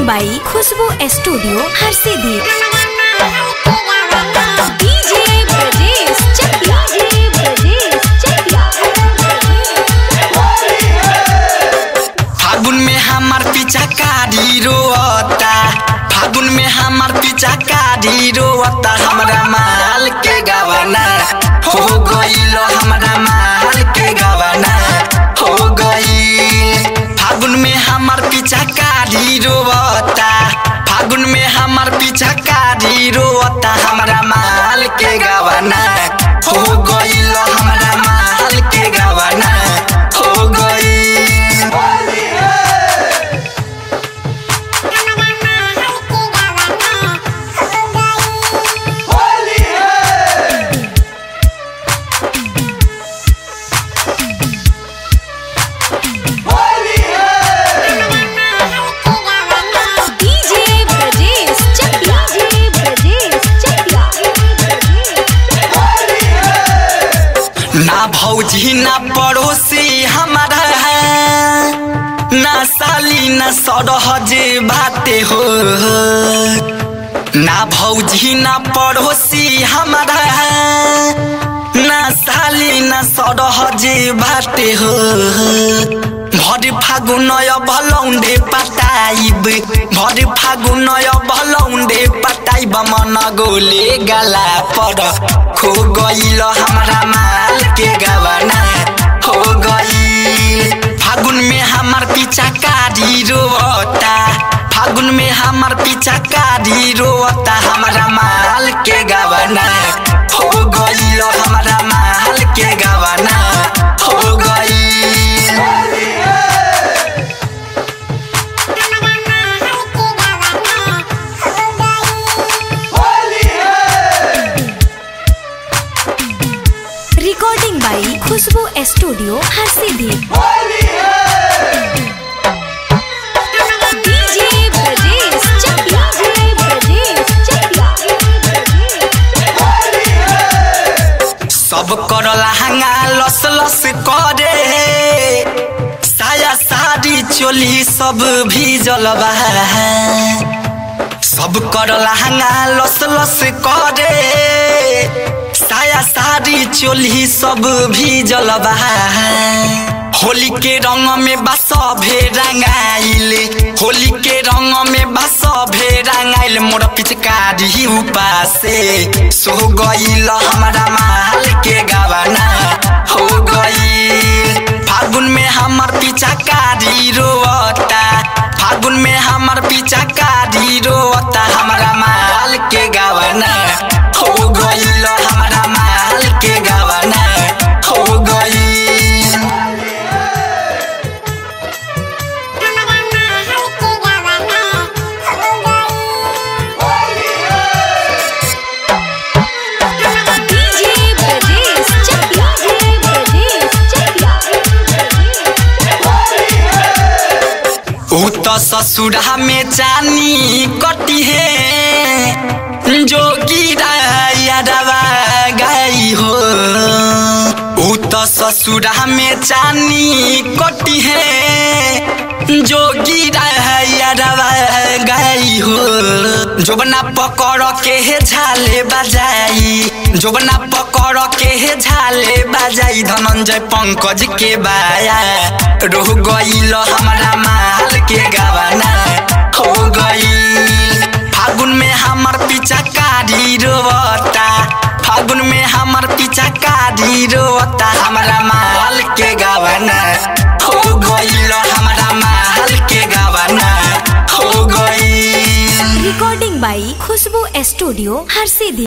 बाई खुशबू studio हर सीधी DJ Brajesh Chakiya DJ Brajesh Chakiya फागुन में हमार पीछा कारी रोता फागुन में हमार पीछा कारी रोता हमरा माल के गवाना हो गईल हमरा माल के गवाना हो गईल फागुन में हमार पीछा कारी रोता फागुन में हमार पीछा कारी रोता हमरा माल के गवाना हो गईल हमरा माल के गवाना हो गईल डीजे ब्रजेश चकिया डीजे ब्रजेश चकिया ना भौजी ना पड़ोसी हमारा है ना साली ना सरहज बाटे हो ना भौजी ना पड़ोसी हमारा है ना साली ना सरहज बाटे हो भर फागुन भलौंडे पटाइब भर फागुन भलौंडे पटाइब मन गोले गला पर खो गईल हमरा माल के गवाना हो गईल फागुन में हमार पीछा कारी रोता फागुन में हमार पीछा कारी रोता हमरा माल के गवाना हो गईल हमरा माल के गवाना हो गईल रिकॉर्डिंग बाई खुशबू स्टूडियो हर सीधी डीजे ब्रजेश चकिया डीजे ब्रजेश चकिया सब कर लहंगा लस लस करे साया साड़ी चोली सब भी जलवा सब कर लहंगा लस लस करे साया साड़ी चोली सब भी जलवा होली के रंग में बस भे रंगाइल होली के रंग में बस भे रंगाइल मोर पिचकारी उपासे सो गईल हमरा माल के गवाना हो गईल फागुन में हमर पीछा कारी रोता फागुन में हमर पीछा कारी रोता हमरा माल के गवाना हो गईल हमरा माल के गवाना हो गईल डीजे ब्रजेश चकिया डीजे ब्रजेश चकिया ऊ तो ससुरा में चानी कटी है जोगी यादवा गई हो ऊ तो ससुरा में चानी कटी है जोगी यादवा गई हो जोबना पकड़ के हे झाले बजाई जोबना पकड़ के हे झाले बजाई धनंजय पंकज के बाया रोह गईल हमरा माल के गवाना हो गईल फागुन में हमर पीछा कारी रोता फागुन में हमर पीछा कारी रोता हमरा माल के गवाना हो गईल हमरा माल के गवाना हो गईल रिकॉर्डिंग बाई खुशबू स्टूडियो हर सीधी